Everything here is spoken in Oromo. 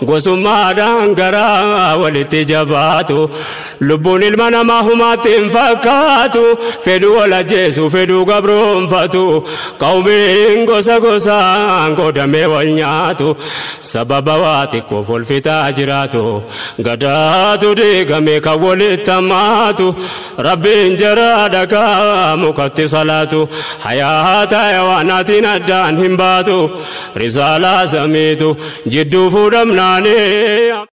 gosummaadhaan garaa walitti jabaatu lubbuun ilma namaa humaatti hin fakkaatu fedhuu wal ajjeesu fedhuu gabroonfatu qawmiin gosa gosaan qoodamee wal nyaatu sababa waa xiqqoof wal fixaa jiraatu gadaatu diigame kan walitti hammaatu rabbiin jaraa dhagaa mukatti salaatu hayaata hayawaanaatiin addaan hin baatu risaalaa samiitu jidduu fuudhamnaanii.